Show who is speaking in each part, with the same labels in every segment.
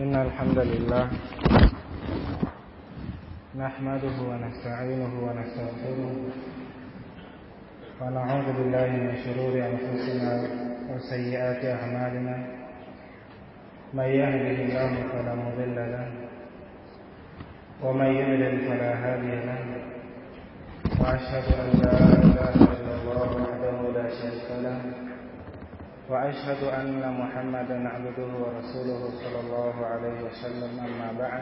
Speaker 1: إن الحمد لله نحمده ونستعينه ونستغفره ونعوذ بالله من شرور أنفسنا وسيئات أعمالنا من يهده الله فلا مضل له ومن يضلل فلا هادي له وأشهد أن لا إله إلا الله وحده لا شريك له وأشهد أن محمدا عبده ورسوله صلى الله عليه وسلم أما بعد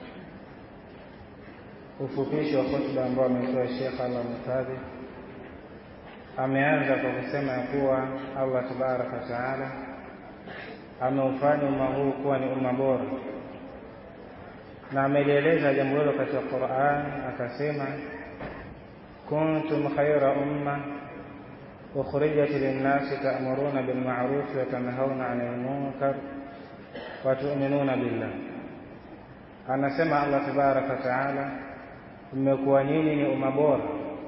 Speaker 1: ufupishi wa hotuba ambao ametoa Sheikh Allah mhifadhi ameanza kwa kusema ya kuwa Allah tabaraka wa taala ameufanya umma huu kuwa ni umma bora, na amelieleza jambo hilo katika Qur'an, akasema kuntum khayra umma ukhrijat linnasi ta'muruna bil ma'ruf wa tanhauna 'anil munkar wa tu'minuna billah. Anasema Allah tabaraka wa taala mmekuwa nyinyi ni umma bora,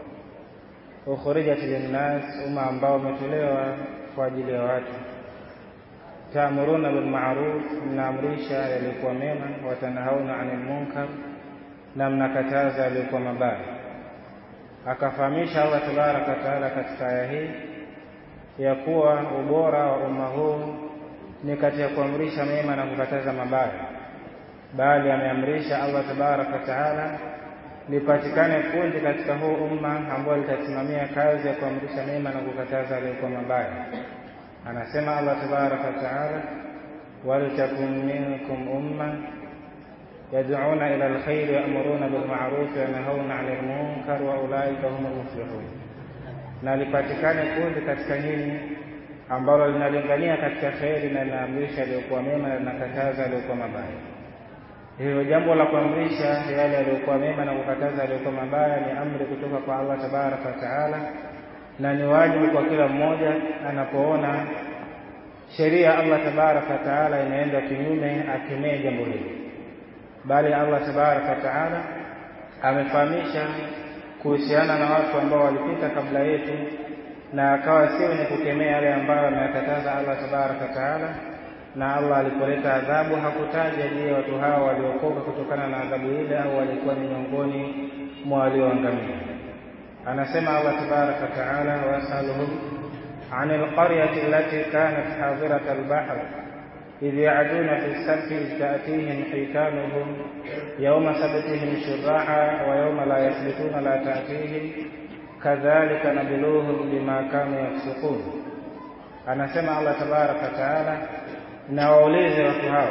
Speaker 1: ukhrijat linnas, umma ambao umetolewa kwa ajili ya watu. Taamuruna bil ma'ruf, mnaamrisha yaliyokuwa mema, watanhauna anil munkar, na mnakataza yaliyokuwa mabaya. Akafahamisha Allah tabaraka wa taala katika aya hii ya kuwa ubora wa umma huu ni katika kuamrisha mema na kukataza mabaya, bali ameamrisha Allah tabaraka wa taala lipatikane kundi katika huu umma ambao litasimamia kazi ya kuamrisha mema na kukataza yaliyokuwa mabaya. Anasema Allah tabaraka wa taala, waltakun minkum umma yad'una ila alkhairi ya'muruna bil ma'ruf wa yanhauna 'anil munkar wa ulaika humul muflihun, na lipatikane kundi katika nyinyi ambalo linalingania katika kheri na linaamrisha yaliyokuwa mema na linakataza yaliyokuwa mabaya. Hivyo jambo la kuamrisha yale yaliyokuwa mema na kukataza yaliyokuwa mabaya ni amri kutoka kwa Allah tabaraka wa taala, na ni wajibu kwa kila mmoja anapoona sheria Allah tabaraka wa taala inaenda kinyume, akemee jambo hili. Bali Allah tabaraka wa taala amefahamisha kuhusiana na watu ambao walipita kabla yetu, na akawa si wenye kukemea yale ambayo ameyakataza Allah tabaraka wa taala na Allah alipoleta adhabu hakutaja je, watu hao waliokoka kutokana na adhabu ile au walikuwa ni miongoni mwa walioangamia. Anasema Allah tabaraka wa taala, wasaluhum anil qaryati allati kanat hadirat albahr idh ya'duna fi sabti idh ta'tihim hitanuhum yawma sabtihim shurra'a wa yawma la yasbituna la ta'tihim kadhalika nabluhum bima kanu yafsukun. Anasema Allah tabaraka wa taala na waulize watu hao,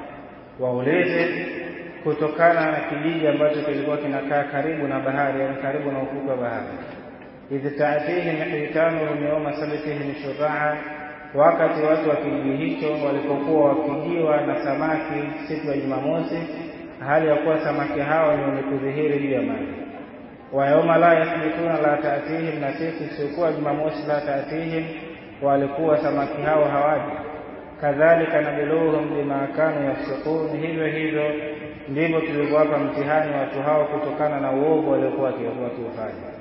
Speaker 1: waulize kutokana na kijiji ambacho kilikuwa kinakaa karibu na bahari, yani karibu na ufukwe wa bahari. idh taatihim hitanuhum yawma sabtihim shurraa, wakati watu wa kijiji hicho walipokuwa wakijiwa na samaki siku ya Jumamosi, hali ya kuwa samaki hao ni wenye kudhihiri juu ya maji. wa yawma la yathbituna la taatihim, na siku isiyokuwa Jumamosi la taatihim, walikuwa samaki hao hawaji kadhalika nabiluhum bima kanu yafsukun, hivyo hivyo ndivyo tulivyowapa mtihani watu hao kutokana na uovu waliokuwa wakiufanya.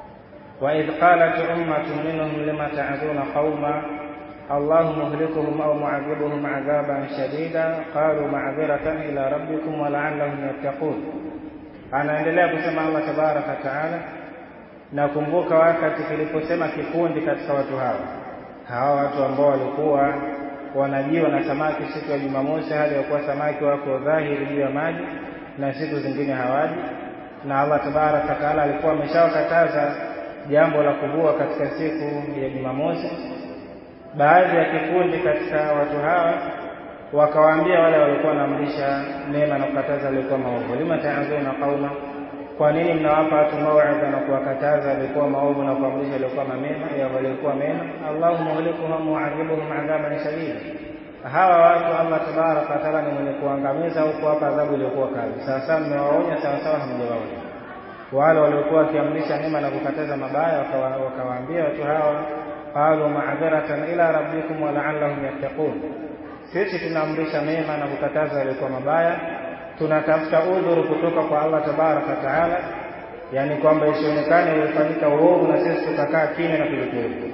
Speaker 1: wa idh qalat ummatun minhum lima ta'dhuna qauma Allahu muhlikuhum au mu'adhibuhum adhaban shadida qalu ma'dhiratan ila rabbikum wa la'allahum yattaqun. Anaendelea kusema Allah tabaraka wa taala, nakumbuka wakati kiliposema kikundi katika watu hawa hawa watu ambao walikuwa wanajiwa na samaki siku ya Jumamosi, hali ya kuwa samaki wako dhahiri juu ya maji na siku zingine hawaji. Na Allah tabaraka wa taala alikuwa ameshawakataza jambo la kuvua katika siku ya Jumamosi. Baadhi ya kikundi katika watu hawa wakawaambia wale walikuwa wanaamrisha mema na kukataza walikuwa maovu, lima ta'dhuna qauma, kwa nini mnawapa watu mauidha na kuwakataza walikuwa maovu na kuamrisha walikuwa mema ya walikuwa mema? Allahu muhlikuhum mu'adhibuhum adhaban shadida, hawa watu Allah tabaraka wa taala ni mwenye kuangamiza huku hapa adhabu iliyokuwa kali. Sawasawa mmewaonya, sawasawa hamjawaonya. Wale waliokuwa wakiamrisha mema na kukataza mabaya wakawaambia watu hawa, qalu ma'dharatan ila rabbikum wa la'allahum yattaqun, sisi tunaamrisha mema na kukataza yaliokuwa mabaya tunatafuta udhuru kutoka kwa Allah tabaraka wa taala, yani kwamba isionekane ulifanyika uovu na sisi tukakaa kimya na kulikuwepo.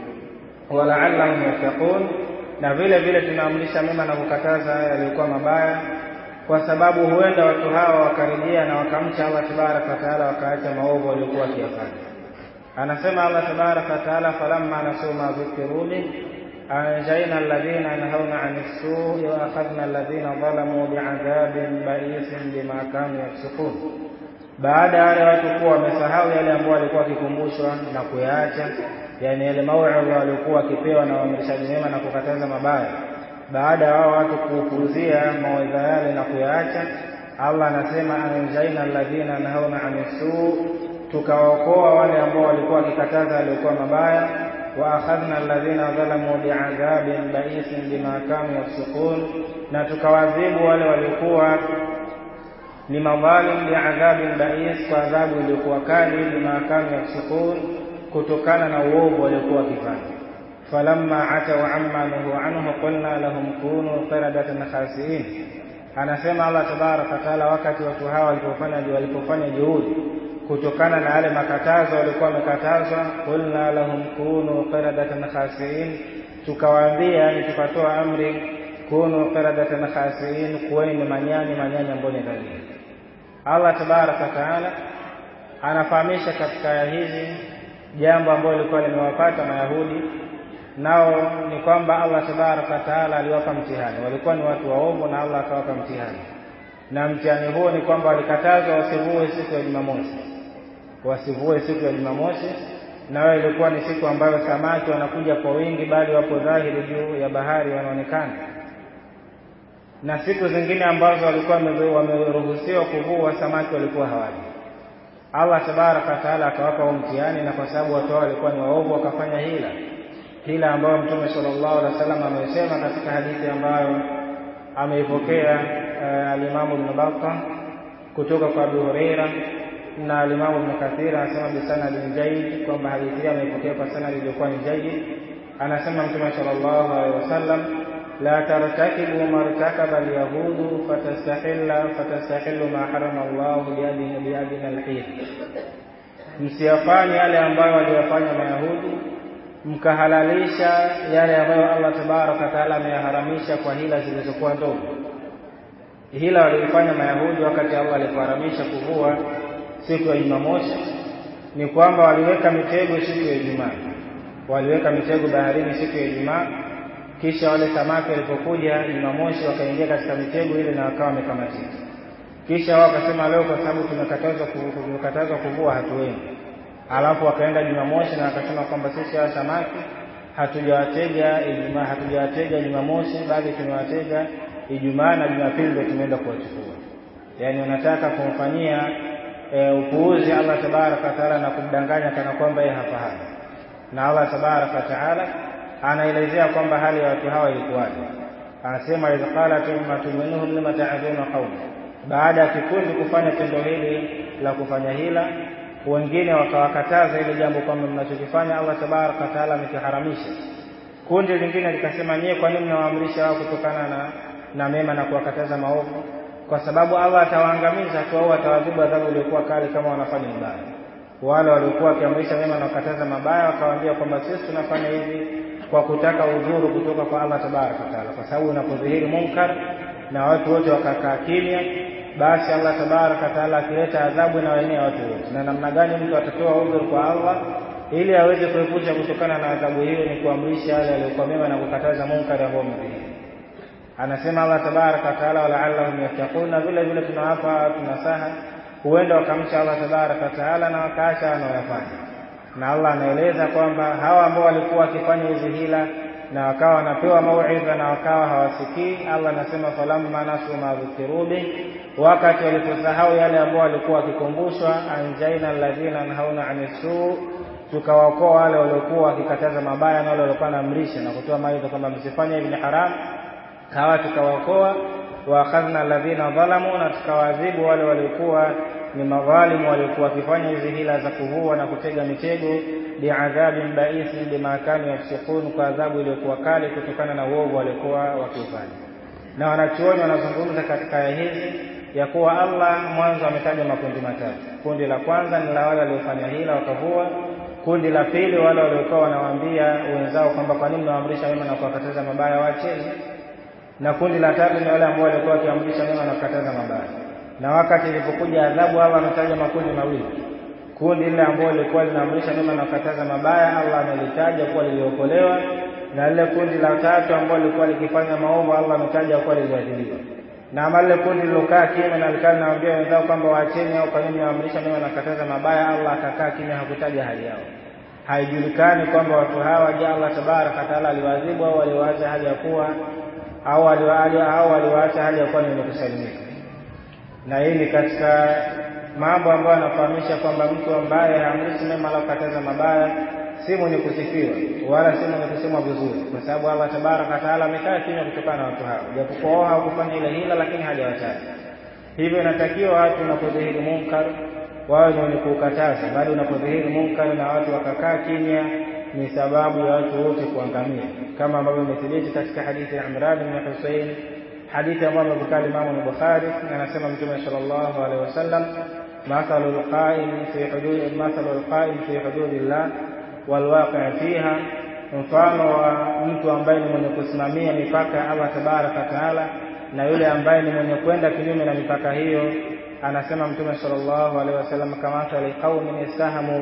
Speaker 1: Walaallahum yattaqun, na vile vile tunaamrisha mema na kukataza yaliyokuwa mabaya kwa sababu huenda watu hawa wakarejea na wakamcha Allah tabaraka wa taala wakaacha maovu waliokuwa wakiyafanya. Anasema Allah tabaraka wa taala, falamma nasuu ma dhukiru bih anjaina alladhina yanhauna ani ssui wa akhadhna alladhina dhalamu biadhabin baisin bima kanu yafsukun, baada ya wale watu kuwa wamesahau yale ambao walikuwa wakikumbushwa na kuyaacha, yani yale mauidha waliokuwa wakipewa na waamrishaji mema na kukataza mabaya baada ya wao watu kuupuzia mawaidha yale na kuyaacha, Allah anasema anjaina alladhina yanhauna ani suu, tukawaokoa wale ambao walikuwa wakikataza waliokuwa mabaya. Wa akhadhna alladhina dhalamu biadhabin baisin bima kanu yafsukun, na tukawadhibu wale waliokuwa ni madhalim biadhabin bais, kwa adhabu iliyokuwa kali, bima kanu yafsukun, kutokana na uovu waliokuwa wakifanya falamma atau amma nuhu anhu qulna lahum kunu qiradatan khasiin, anasema Allah tabaraka wataala, wakati watu hawa walipofanya walipofanya juhudi kutokana na yale makatazo walikuwa wamekatazwa, qulna lahum kunu qiradatan khasiin, tukawaambia ni tukatoa amri kunu qiradatan khasiin, kuweni ni manyani manyani ambao ni dhalili. Allah tabaraka wataala anafahamisha katika aya hizi jambo ambalo lilikuwa limewapata Mayahudi nao ni kwamba Allah tabaraka wa taala aliwapa mtihani. Walikuwa ni watu waovu na Allah akawapa mtihani, na mtihani huo ni kwamba walikatazwa wasivue siku ya Jumamosi, wasivue siku ya Jumamosi, nayo ilikuwa ni siku ambayo samaki wanakuja kwa wingi, bali wapo dhahiri juu ya bahari wanaonekana, na siku zingine ambazo walikuwa wameruhusiwa kuvua samaki walikuwa hawaji. Allah tabaraka wa taala akawapa huo mtihani, na kwa sababu watu hao walikuwa ni waovu wakafanya hila hila ambayo Mtume sallallahu alaihi wasallam amesema katika hadithi ambayo ameipokea uh, alimamu Ibn Battah kutoka kwa Abu Huraira na alimamu Ibn Kathir anasema bisanadin jayyid, kwamba hadithi hii ameipokea kwa sanadi iliyokuwa ni jayyid. Anasema Mtume sallallahu alaihi wasallam, la tartakibu martakaba alyahudu fatastahilla fatastahillu ma harama Allahu biadina biadina alhil, msiyafanye yale ambayo waliyafanya Mayahudi mkahalalisha yale ambayo Allah tabaraka wa taala ameyaharamisha kwa hila zilizokuwa ndogo. Hila walioifanya Mayahudi wakati Allah alipoharamisha kuvua siku ya Jumamosi ni kwamba waliweka mitego siku ya Ijumaa, waliweka mitego baharini siku ya Ijumaa, kisha wale samaki walipokuja Jumamosi wakaingia katika mitego ile na wakawa wamekamatika. Kisha wao wakasema, leo kwa sababu tumekatazwa tumekatazwa kuvua hatuendi alafu wakaenda Jumamosi na wakasema kwamba sisi hawa samaki hatujawatega Ijumaa, hatujawatega Jumamosi, bali tumewatega Ijumaa na Jumapili ndio tumeenda kuwachukua. Yaani wanataka kumfanyia e, upuuzi Allah tabaraka wa taala na kumdanganya kana kwamba yeye hafahamu. Na Allah tabaraka wa taala anaelezea kwamba hali ya watu hawa ilikuwaje. Anasema idh qalat ummatun minhum lima ta'dhuna qauma, baada ya kikundi kufanya tendo hili la kufanya hila wengine wakawakataza ile jambo kwamba mnachokifanya Allah tabaraka wa taala amekiharamisha. Kundi lingine likasema, nyie kwa nini mnawaamrisha wao kutokana na, na mema na kuwakataza maovu? Kwa sababu Allah atawaangamiza tu au atawadhibu adhabu iliyokuwa kali kama wanafanya mabaya. Wale waliokuwa wakiamrisha mema na kukataza mabaya wakawaambia kwamba sisi tunafanya hivi kwa kutaka udhuru kutoka kwa Allah tabaraka wa taala, kwa sababu unapodhihiri munkar na watu wote wakakaa kimya basi Allah tabaraka wa taala akileta adhabu inawaenea watu wote. Na namna gani mtu atatoa udhur kwa Allah ili aweze kuepusha kutokana na adhabu hiyo? Ni kuamrisha yale yaliyokuwa mema na kukataza munkari ambao umedhihiri. Anasema Allah tabaraka wa taala, walaallahum yattaqun, na vile vile tunawapa tunasaha, huenda wakamcha Allah tabaraka wa taala na wakaacha wanaoyafanya. Na Allah anaeleza kwamba hawa ambao walikuwa wakifanya hizi hila na wakawa wanapewa mauidha na wakawa hawasikii. Allah anasema falamma nasu ma dhukiru bih, wakati waliposahau yale ambao walikuwa wakikumbushwa, anjaina alladhina nhauna ani suu, tukawaokoa wale waliokuwa wakikataza mabaya na wale waliokuwa wanaamrisha na kutoa maidha kwamba msifanye hivi ni haramu, hawa tukawaokoa. Wa akhadhna alladhina dhalamu, na tukawaadhibu wale waliokuwa ni madhalimu waliokuwa wakifanya hizi hila za kuvua na kutega mitego biadhabin baisin bima kanu yafsukun, kwa adhabu iliyokuwa kali kutokana na uovu waliokuwa wakifanya. Na wanachuoni wanazungumza katika aya hizi ya kuwa Allah mwanzo ametaja makundi matatu. Kundi la kwanza ni la wale waliofanya hila wakavua. Kundi la pili wale waliokuwa wanawaambia wenzao kwamba kwa nini mnawaamrisha mema na kuwakataza mabaya, waacheni. na kundi la tatu ni wale ambao walikuwa wakiamrisha mema na kukataza mabaya. Na wakati ilipokuja adhabu, Allah ametaja makundi mawili. Kundi lile ambalo lilikuwa linaamrisha mema na kukataza mabaya, Allah amelitaja kuwa liliokolewa, na lile kundi la tatu ambalo lilikuwa likifanya maovu, Allah ametaja kuwa liliadhibiwa. Na ama lile kundi lilokaa kimya na likaa linawaambia wenzao kwamba waacheni au kwa nini waamrisha mema na kukataza mabaya, Allah akakaa kimya, hakutaja hali yao. Haijulikani kwamba watu hawa, je, Allah tabaraka taala aliwaadhibu au aliwaacha hali ya kuwa au aliwaacha hali ya kuwa ni wenye kusalimika. Na hii ni katika mambo ambayo yanafahamisha kwamba mtu ambaye haamrishi mema wala kukataza mabaya si mwenye kusifiwa wala si mwenye kusemwa vizuri, kwa sababu Allah tabaraka taala amekaa kimya kutokana na watu hao, japokuwa wao hawakufanya ile hila, lakini hajawataja. Hivyo inatakiwa watu unapodhihiri munkar wawe ni wenye kuukataza, bali unapodhihiri munkar na watu wakakaa kimya ni sababu ya watu wote kuangamia, kama ambavyo imethibiti katika hadithi ya Imran bin Husayn, hadithi ambayo amepokea Imamu Bukhari, anasema Mtume sallallahu alaihi wasallam, mathalu alqa'im fi hudud mathalu alqa'im fi hududillah walwaqi' fiha, mfano wa mtu ambaye ni mwenye kusimamia mipaka ya Allah tabaraka taala na yule ambaye ni mwenye kwenda kinyume na mipaka hiyo, anasema Mtume sallallahu alaihi wasallam, kamathali qaumin istahamu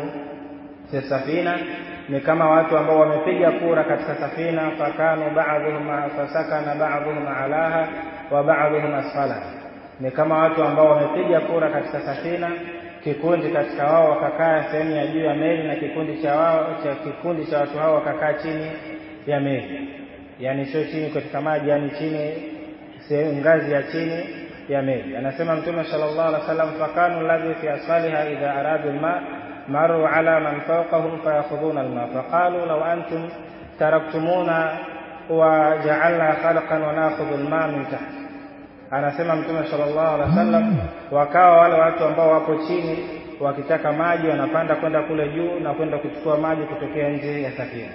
Speaker 1: fi safina ni kama watu ambao wamepiga kura katika safina, fakanu ba'dhuhum fasakana ba'dhuhum alaha wa ba'dhuhum asfala. Ni kama watu ambao wamepiga kura katika safina, kikundi katika wao wakakaa sehemu ya juu ya meli na kikundi cha wao cha kikundi cha watu hao wakakaa chini ya meli, yani sio chini katika maji, yani chini sehemu ngazi ya chini ya meli. Anasema Mtume sallallahu alaihi wasallam, fakanu alladhi fi asfaliha idha aradu alma maruu ala man fawqahum fayakhudhuna alma faqalu law antum taraktumuna wa ja'alna khalqan wa nakhudhu alma min taht. Anasema Mtume sallallahu alaihi wasallam, wakawa wale watu ambao wapo chini wakitaka maji wanapanda kwenda kule juu na kwenda kuchukua maji kutokea nje ya safina.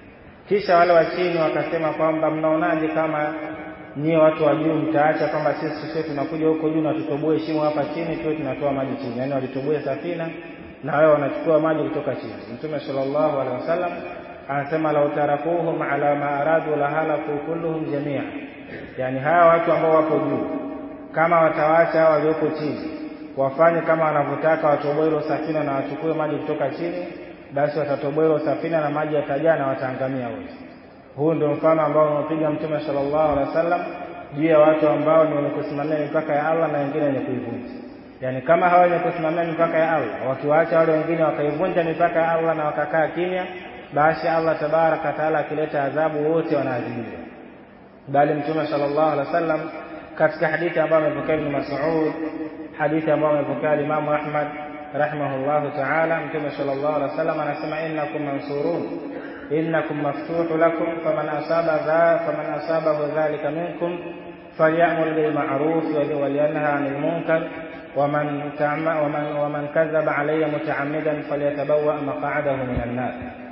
Speaker 1: Kisha wale wa chini wakasema kwamba mnaonaje kama nyie watu wa juu mtaacha kwamba sisi sisi tunakuja huko juu na tutoboe shimo hapa chini tuwe tunatoa maji chini, yaani walitoboe safina na wao wanachukua maji kutoka chini. Mtume sallallahu alaihi wasallam anasema lau tarakuhum ala ma aradu la halaku kulluhum jamia, yani hawa watu ambao wapo juu kama watawaacha hawa walioko chini wafanye kama wanavyotaka, watoboe hilo safina na wachukue maji kutoka chini, basi watatoboa hilo safina na maji yatajaa na wataangamia wote. Huu ndio mfano ambao unaopiga Mtume sallallahu alaihi wasallam juu ya watu ambao ni wenye kusimamia mipaka ya Allah na wengine wenye kuivunja. Yaani kama hawa wenye kusimamia mipaka ya Allah wakiwaacha wale wengine wakaivunja mipaka ya Allah na wakakaa kimya, basi Allah tabaraka taala akileta adhabu wote wanaadhibiwa. Bali Mtume sallallahu alaihi wasallam katika hadithi ambayo amepokea Ibn Mas'ud, hadithi ambayo amepokea Imam Ahmad rahimahullahu taala, Mtume sallallahu alaihi wasallam anasema innakum mansurun innakum maftuhu lakum faman asaba dha faman asabahu dhalika minkum falyamul bil ma'ruf walyanha 'anil munkar waman ta'ama waman waman kadhaba alayya muta'ammidan falyatabawwa maq'adahu minan nar.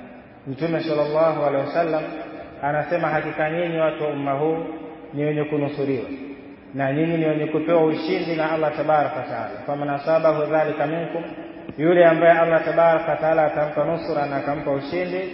Speaker 1: Mtume sallallahu alaihi wasallam anasema hakika nyinyi watu wa umma huu ni wenye kunusuriwa na nyinyi ni wenye kupewa ushindi na Allah tabaraka taala. Faman asabahu dhalika minkum, yule ambaye Allah tabaraka taala atampa nusura na akampa ushindi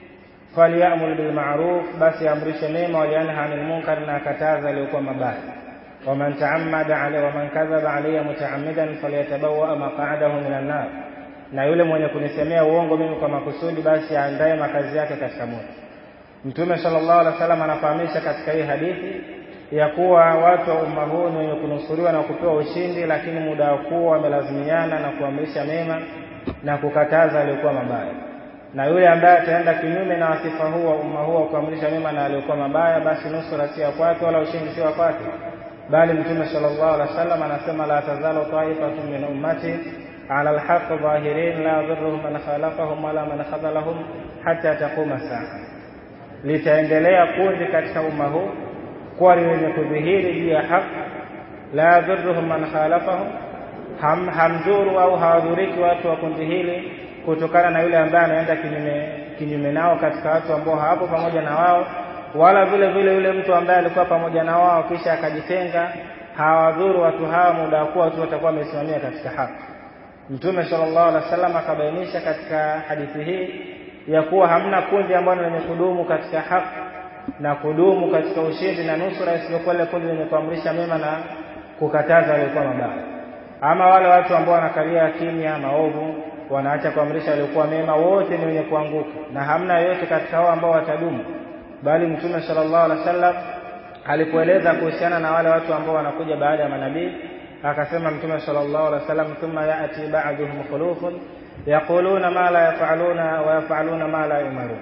Speaker 1: falyamul bil ma'ruf, basi amrishe mema, walianha anil munkar, na akataza aliyokuwa mabaya. Waman taammada alayhi waman kadhaba alayya mutaammidan falyatabawa maq'adahu minan nar, na yule mwenye kunisemea uongo mimi kwa makusudi, basi aandae makazi yake katika moto. Mtume sallallahu alaihi wasallam anafahamisha katika hii hadithi ya kuwa watu wa umma huu ni wenye kunusuriwa na kupewa ushindi, lakini muda wa kuwa wamelazimiana na kuamrisha mema na kukataza aliyokuwa mabaya na yule ambaye ataenda kinyume na wasifa huu wa umma huu wa kuamrisha mema na aliyokuwa mabaya, basi nusura si ya kwake wala ushindi si wa kwake. Bali Mtume sallallahu alaihi wasallam anasema, la tazalu taifatun min ummati ala alhaqi dhahirin la yadhurruhum man khalafahum wala man khadhalahum hatta taquma saa, litaendelea kundi katika umma huu kuwa ni wenye kudhihiri juu ya haki. La yadhurruhum man khalafahum, ham, hamdhuru au hawadhuriki watu wa kundi hili kutokana na yule ambaye anaenda kinyume kinyume nao katika watu ambao hawapo pamoja na wao, wala vile vile yule mtu ambaye alikuwa pamoja na wao kisha akajitenga, hawadhuru watu hawa muda wa kuwa tu watakuwa wamesimamia katika haki. Mtume sallallahu alaihi wasallam akabainisha katika hadithi hii ya kuwa hamna kundi ambalo lenye kudumu katika haki na kudumu katika ushindi na nusura isipokuwa ile kundi lenye kuamrisha mema na kukataza yaliyokuwa mabaya. Ama wale watu ambao wanakalia kimya maovu, wanaacha kuamrisha yaliyokuwa mema, wote ni wenye kuanguka, na hamna yoyote katika hao ambao watadumu, bali Mtume sallallahu alaihi wasallam alipoeleza kuhusiana na wale watu ambao wanakuja baada ya manabii akasema Mtume sallallahu alaihi wasallam, thumma yati ba'duhum khulufun yaquluna ma la yaf'aluna wa yaf'aluna ma la yumarun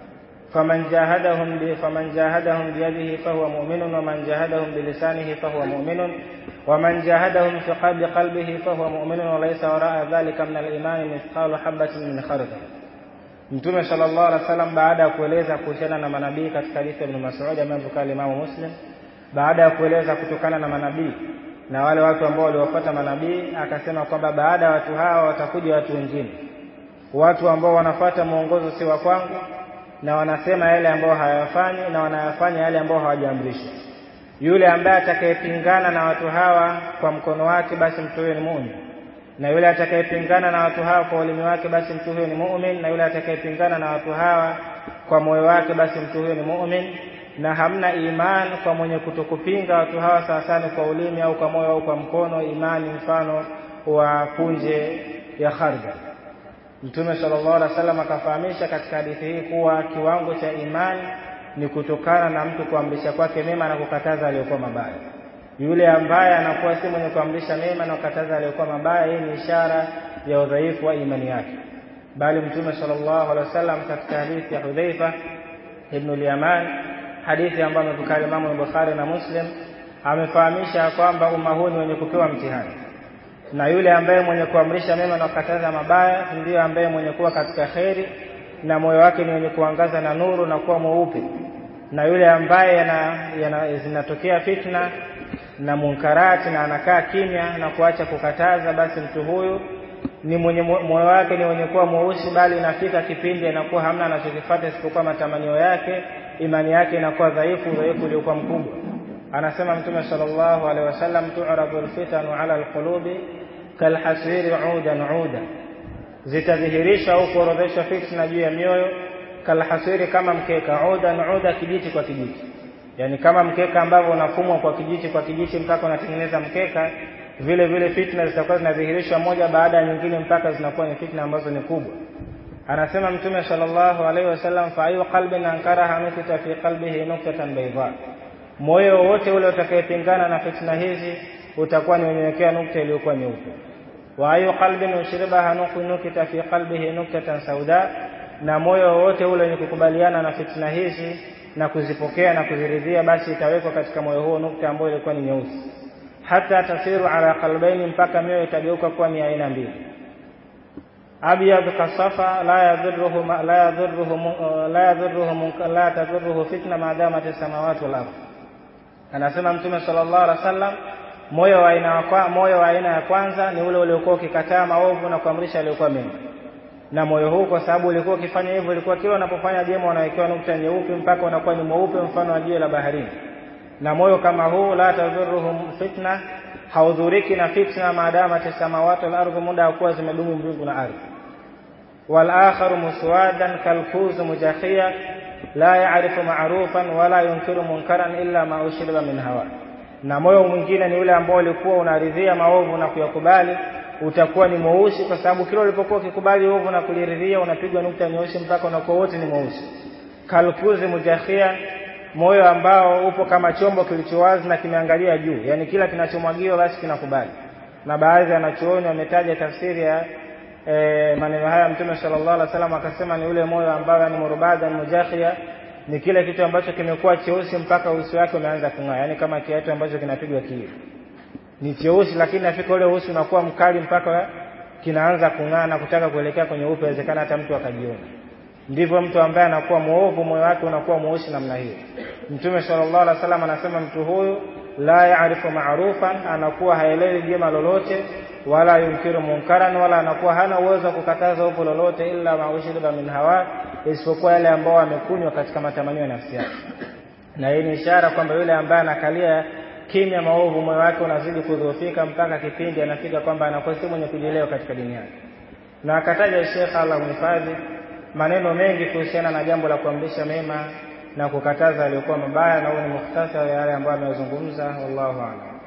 Speaker 1: faman jahadahum bi faman jahadahum bi yadihi fahuwa mu'minun wa man jahadahum bi lisanihi fahuwa mu'minun wa man jahadahum fi qalbi qalbihi fahuwa mu'minun wa laysa wara'a dhalika min al-iman mithqalu habatin min khardal Mtume sallallahu alaihi wasallam baada ya kueleza kuhusiana na manabii katika hadithi ya Ibn Mas'ud ambayo Bukhari Imam Muslim baada ya kueleza kutokana na manabii na wale watu ambao waliwafuata manabii akasema kwamba baada ya watu hawa watakuja watu wengine watu ambao wanafuata mwongozo si wa kwangu na wanasema yale ambayo hayafanyi na wanayafanya yale ambayo hawajaamrishwa yule ambaye atakayepingana na watu hawa kwa mkono wake basi mtu huyo ni muumini na yule atakayepingana na watu hawa kwa ulimi wake basi mtu huyo ni muumini na yule atakayepingana na watu hawa kwa moyo wake basi mtu huyo ni muumini na hamna imani kwa mwenye kutokupinga watu hawa sawasawa kwa ulimi au kwa moyo au kwa mkono imani mfano wa punje ya khardal Mtume sallallahu alaihi wasallam akafahamisha katika hadithi hii kuwa kiwango cha imani ni kutokana na mtu kuamrisha kwake mema na kukataza aliyokuwa mabaya. Yule ambaye anakuwa si mwenye kuamrisha mema na kukataza aliyokuwa mabaya, hii ni ishara ya udhaifu wa imani yake. Bali Mtume sallallahu alaihi wasallam katika hadithi ya Hudhaifa ibn al-Yaman, hadithi ambayo amepokea Imam Bukhari na Muslim, amefahamisha kwamba umma huu ni wenye kupewa mtihani na yule ambaye mwenye kuamrisha mema na kukataza mabaya ndiyo ambaye mwenye kuwa katika kheri na moyo wake ni wenye kuangaza na nuru na kuwa mweupe na yule ambaye yana, yana, zinatokea fitna na munkarati na anakaa kimya na kuacha kukataza basi mtu huyu ni mwenye moyo wake ni wenye kuwa mweusi bali inafika kipindi anakuwa hamna anachokifuata isipokuwa matamanio yake imani yake inakuwa dhaifu udhaifu uliokuwa mkubwa anasema mtume sallallahu alaihi wasallam tu'radu alfitanu ala alqulubi kalhasiri udan uda zitadhihirisha au kuorodheshwa fitna juu ya mioyo kalhasiri kama mkeka udan uda kijiti kwa kijiti yani kama mkeka ambavyo unafumwa kwa kijiti kwa kijiti mpaka unatengeneza mkeka vile vile fitna zitakuwa zinadhihirishwa moja baada ya nyingine mpaka zinakuwa ni fitna ambazo ni kubwa anasema mtume sallallahu alaihi wasallam fa ayu qalbin ankaraha nukita fi qalbihi nuktatan bayda moyo wote ule utakayepingana na fitna hizi utakuwa ni wenyewekewa nukta iliyokuwa nyeupe wa ayu qalbin ushribaha nukita fi qalbihi nuktatan sauda na moyo wote ule wenye kukubaliana na fitna hizi na kuzipokea na kuziridhia basi itawekwa katika moyo huo nukta ambayo ilikuwa ni nyeusi hata tasiru ala qalbaini mpaka mioyo itageuka kuwa ni aina mbili abyad kasafa la yadhurruhu la yadhurruhu la yadhurruhu la tadhurruhu fitna maadamat as-samawati wal ardh anasema mtume sallallahu alaihi wasallam moyo wa aina kwa moyo wa aina ya kwanza ni ule uliokuwa ukikataa maovu na kuamrisha yaliyokuwa mema na moyo huu kwa sababu ulikuwa ukifanya hivyo ulikuwa kila unapofanya jema unawekewa nukta nyeupe mpaka unakuwa ni mweupe mfano wa jiwe la baharini na moyo kama huu la tadhuruhum fitna haudhuriki na fitna maadama samawati wal ardhi muda wa kuwa zimedumu mbingu na ardhi wal akharu muswadan kalkuz mujakhia la ya'rifu ma'rufan wala yunkiru munkaran illa ma ushriba min hawa na moyo mwingine ni ule ambao ulikuwa unaridhia maovu na kuyakubali utakuwa ni mweusi kwa sababu kila ulipokuwa ukikubali ovu na kuliridhia unapigwa nukta nyeusi mpaka unakuwa wote ni mweusi kalkuzi mujakhia moyo ambao upo kama chombo kilichowazi na kimeangalia juu yani kila kinachomwagiwa basi kinakubali na baadhi ya wanachuoni wametaja tafsiri ya e, maneno haya mtume sallallahu alaihi wasallam akasema ni ule moyo ambao ni murubada mujakhia ni kile kitu ambacho kimekuwa cheusi mpaka uso wake umeanza kung'aa yani kama kiatu ambacho kinapigwa kioo ni cheusi lakini nafika ule uso unakuwa mkali mpaka kinaanza kung'aa na kutaka kuelekea kwenye upe inawezekana hata mtu akajiona ndivyo mtu ambaye anakuwa mwovu moyo wake unakuwa mweusi namna hiyo mtume sallallahu alaihi wasallam anasema mtu huyu la yaarifu ma'rufan anakuwa haelewi jema lolote wala yunkiru munkaran wala anakuwa hana uwezo wa kukataza ovu lolote illa maushriba min hawa isipokuwa yale ambao amekunywa katika matamanio ya nafsi yake na hii ni ishara kwamba yule ambaye anakalia kimya maovu moyo wake unazidi kudhoofika mpaka kipindi anafika kwamba anakuwa si mwenye kujielewa katika dini yake na akataja Sheikh Allah mhifadhi maneno mengi kuhusiana na jambo la kuamrisha mema na kukataza aliyokuwa mabaya na huu ni mukhtasari yale ambayo amezungumza wallahu a'lam